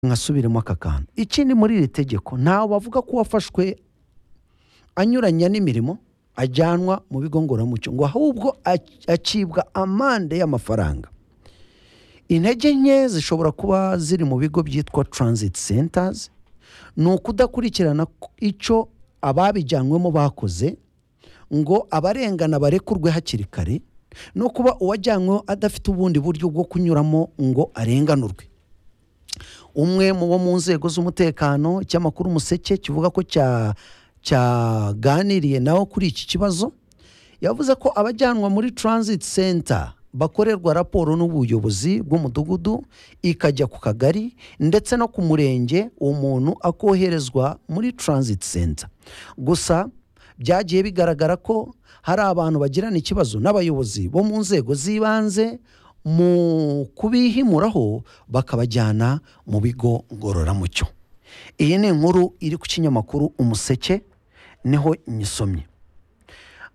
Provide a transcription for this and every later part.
nkasubiremo aka kantu ikindi muri iri tegeko ntawe bavuga ko uwafashwe anyuranya n'imirimo ajyanwa mu bigo ngororamuco ngo ahubwo ac- acibwa amande y'amafaranga intege nke zishobora kuba ziri mu bigo byitwa transit centers ni ukudakurikirana ku- icyo ababijyanwemo bakoze ngo abarengana barekurwe hakiri kare no kuba uwajyanyweho adafite ubundi buryo bwo kunyuramo ngo arenganurwe umwe mu bo mu nzego z'umutekano ikinyamakuru umuseke kivuga ko cya cyaganiriye nawe kuri iki kibazo yavuze ko abajyanwa muri transit center bakorerwa raporo n'ubuyobozi bw'umudugudu ikajya ku kagari ndetse no ku murenge uwo muntu akoherezwa muri transit center gusa byagiye bigaragara ko hari abantu bagirana ikibazo n'abayobozi bo mu nzego z'ibanze mu kubihimuraho bakabajyana mu bigo ngororamuco iyi ni inkuru iri ku kinyamakuru umuseke niho nyisomye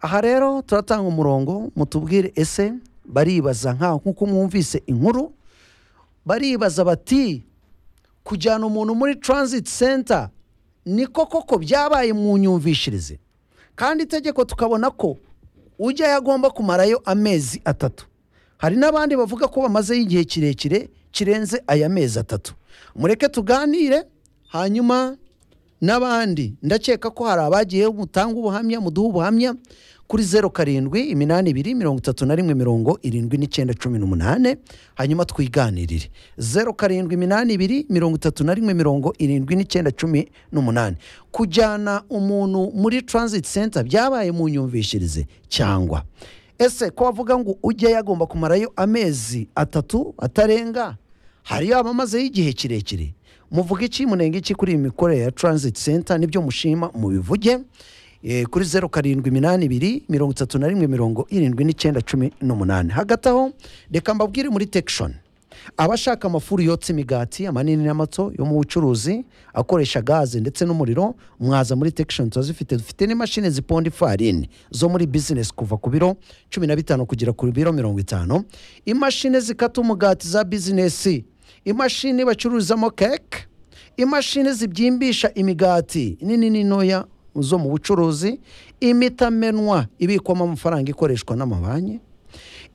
aha rero turatanga umurongo mutubwire ese baribaza nkaho nk'uko mwumvise inkuru baribaza bati kujyana umuntu muri transit center niko koko byabaye mu nyumvishirize kandi itegeko tukabona ko ujyayo agomba kumarayo amezi atatu hari n'abandi bavuga ko bamazeyo igihe kirekire kirenze aya mezi atatu mureke tuganire hanyuma n'abandi ndakeka ko hari abagiyeho mutanga ubuhamya muduha ubuhamya kuri zeru karindwi iminani ibiri mirongo itatu na rimwe mirongo irindwi n'icyenda cumi n'umunani hanyuma twiganirire zeru karindwi iminani ibiri mirongo itatu na rimwe mirongo irindwi n'icyenda cumi n'umunani kujyana umuntu muri transit center byabaye mu nyumvishirize cyangwa ese ko bavuga ngo ujye yagomba kumarayo amezi atatu atarenga hariyo abamazeyo igihe kirekire muvuga iki munenga iki kuri iyi mikorere ya transit center nibyo mushima mubivuge Eh, kuri zeru karindwi iminani ibiri mirongo itatu na rimwe mirongo irindwi n'icyenda cumi n'umunani hagati aho reka mbabwire muri tekishoni abashaka amafuru yotsa imigati amanini n'amato yo mu bucuruzi akoresha gaze ndetse n'umuriro mwaza muri tekishoni turazifite dufite n'imashini ziponda ifarini zo muri bizinesi kuva ku biro cumi na bitanu kugera ku biro mirongo itanu imashini zikata umugati za bizinesi imashini bacururizamo keke imashini zibyimbisha imigati nini n'intoya zo mu bucuruzi imitamenwa ibikwamo amafaranga ikoreshwa n'amabanki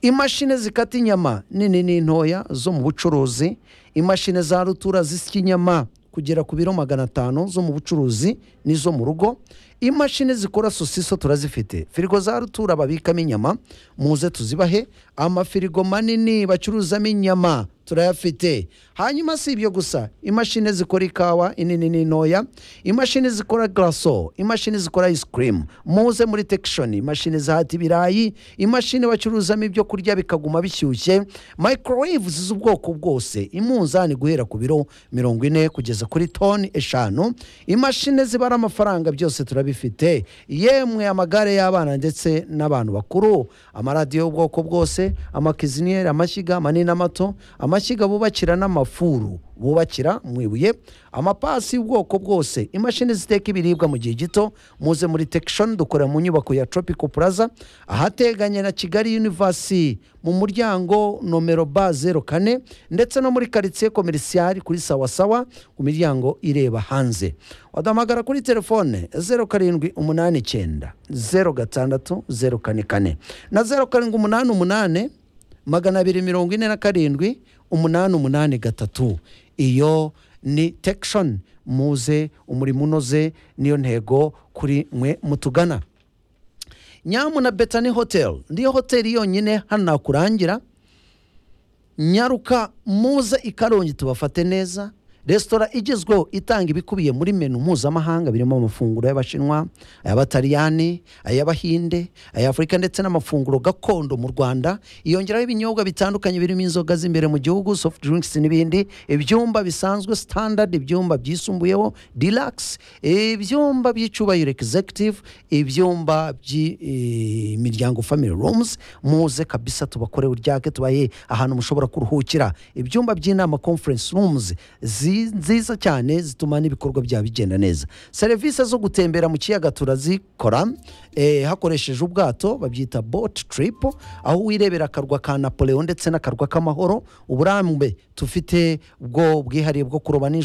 imashini zikata inyama nini n'intoya zo mu bucuruzi imashini za rutura zisya inyama kugera ku biro magana atanu zo mu bucuruzi n'izo mu rugo imashini zikora sosiso turazifite firigo za rutura babikamo inyama muze tuzibahe amafirigo manini bacuruzamo inyama turayafite hanyuma si ibyo gusa imashini zikora ikawa inini n'intoya imashini zikora garaso imashini zikora ice cream muze muri tekishoni imashini zahata ibirayi imashini bacuruzamo ibyo kurya bikaguma bishyushye microwaves z'ubwoko bwose imunzani guhera ku biro mirongo ine kugeza kuri toni eshanu imashini zibara amafaranga byose turabifite yemwe amagare y'abana ndetse n'abantu bakuru amaradiyo y'ubwoko bwose amakiziniyeri amashyiga manini n'amato amashyiga bubakira n'amafuru bubakira mu ibuye amapasi y'ubwoko bwose imashini ziteka ibiribwa mu gihe gito muze muri tekishoni dukorera mu nyubako ya tropical plaza ahateganye na kigali university mu muryango nomero ba zeru kane ndetse no muri karitsiye komerisiyari kuri sawasawa ku miryango ireba hanze wadahamagara kuri telefone zeru karindwi umunani icyenda zeru gatandatu zeru kane kane na zeru karindwi umunani umunani magana abiri mirongo ine na karindwi umunani umunani gatatu iyo ni tekishoni muze umurimo unoze niyo ntego kuri mwe mutugana nyamu na betani hoteli niyo hoteli yonyine hano nakurangira nyaruka muze i karongi tubafate neza resitora igezweho itanga ibikubiye muri menu mpuzamahanga birimo amafunguro y'abashinwa ay'abataliyani ay'abahinde ay'afurika ndetse n'amafunguro gakondo mu rwanda yongeraho ibinyobwa bitandukanye birimo inzoga z'imbere mu gihugu soft drinks n'ibindi ibyumba bisanzwe standard ibyumba byisumbuyeho deluxe ibyumba by'icyubahiro executive ibyumba by'imiryango family rooms muze kabisa tubakorere uryake tubaye ahantu mushobora kuruhukira ibyumba by'inama conference rooms zi zi- nziza cyane zituma n'ibikorwa byaba bigenda neza serivisi zo gutembera mu kiyaga turazikora eh, hakoresheje ubwato babyita bot trip aho wirebera akarwa ka napoleon ndetse n'akarwa k'amahoro uburambe tufite ubwo bwihariye bwo kuroba nijoro